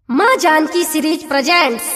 माँ Janaki series presents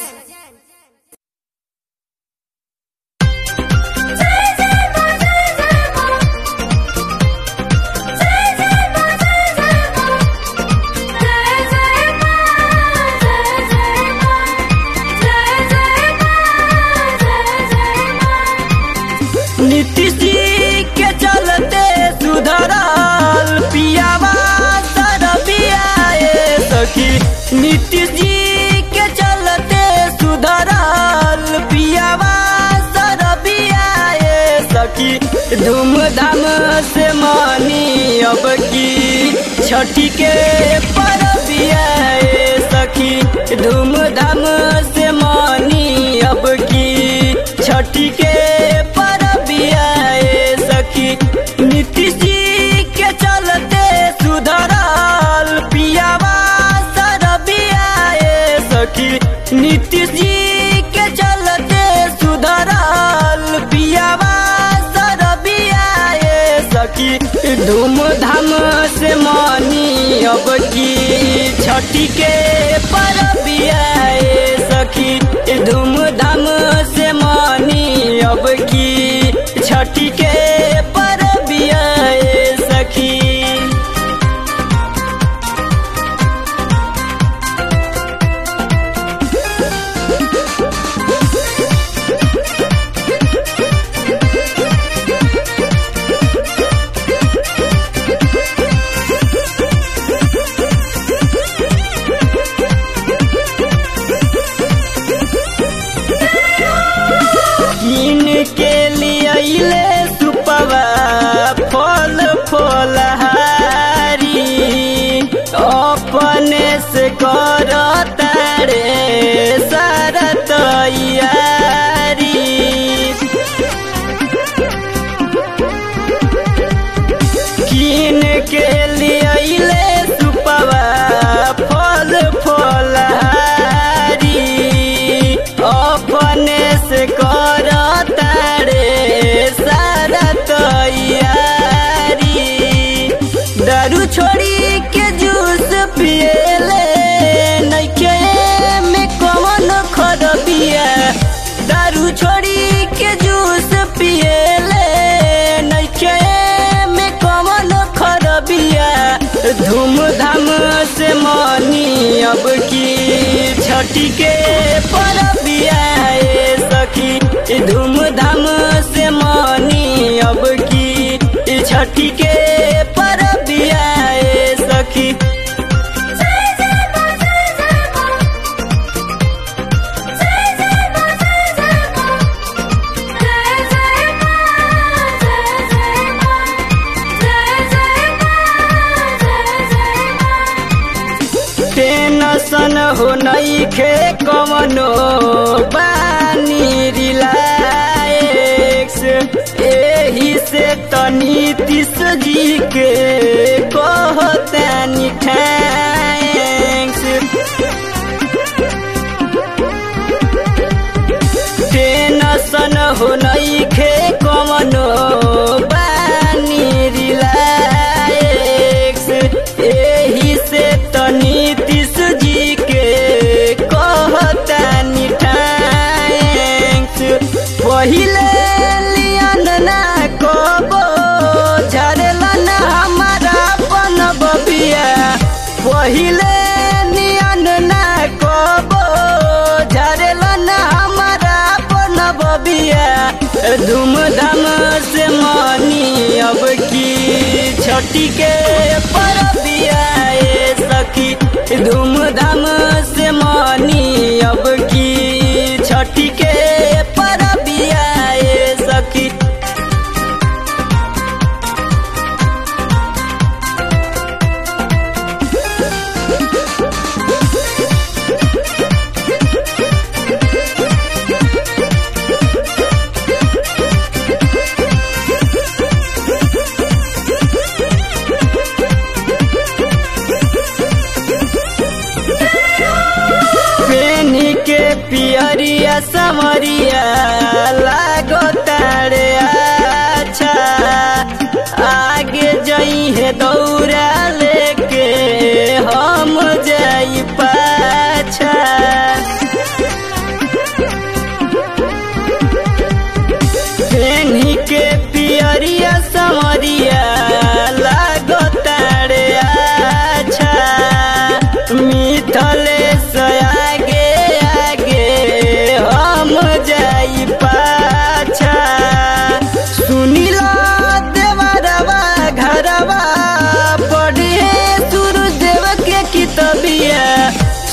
Nitish जी के चलते सुधरल पियावा सरबिया ए सखी नीतीश जी के चलते सुधरल पियावा सरबिया ए सखी धूमधाम से मानी अब की छठी के परबिया ए सखी धूमधाम से मानी अब की छठी के परबिया ए सखी नीतीश जी के चलते सुधरल पियावा सरबिया ए सखी नीतीश जी के चलते सुधरल पियावा सरबिया ए सखी धूमधाम से मानी अब की छठी के परबिया ए सखी धूमधाम से मानी अब की छठी के परबिया ए सखी कीन के लिए सुपवा फल फलहारी अपने से कर तारे सारा तैयारी कीन के लिए सुपवा फल फलहारी अपने से कर तारे सारा तैयारी दारू छोड़ी के जूस पिएले नइखे में कौन खरबिया दारू छोड़ी के जूस पिएले नइखे में कौन खरबिया धूमधाम से मानी अब की छठी के परबिया ए सखी धूमधाम से मानी अब की छठी के परबिया ए सखी टेंशन हो नहीं खे कवनो बानी रिलैक्स एही से तनी तीस जी के कहतानी थैंक्स टेंशन हो नहीं खे कवनो बानी रिलैक्स एही से तनी तीस जी के कहतानी थैंक्स पहिले लियन ना कबो झरेला ना हमारा अपन बबिया पहिले नियन ना कबो झरेला ना हमारा अपन बबिया धूमधाम से मानी अब की छठी के परबिया ए सखी धूमधाम से मानी अब की छठी के परबिया ए सखी पेनी के पियरिया समरिया लागो तारे अच्छा आगे जई है दौड़ा लेके हम जाई पार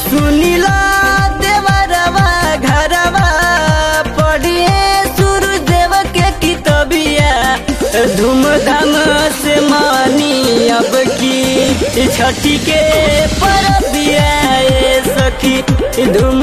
सुनिला देवरवा घरवा पढ़िए सूर्यदेव के कितबिया धूमधाम से मानी अब की छठी के परबिया ए सखी धूम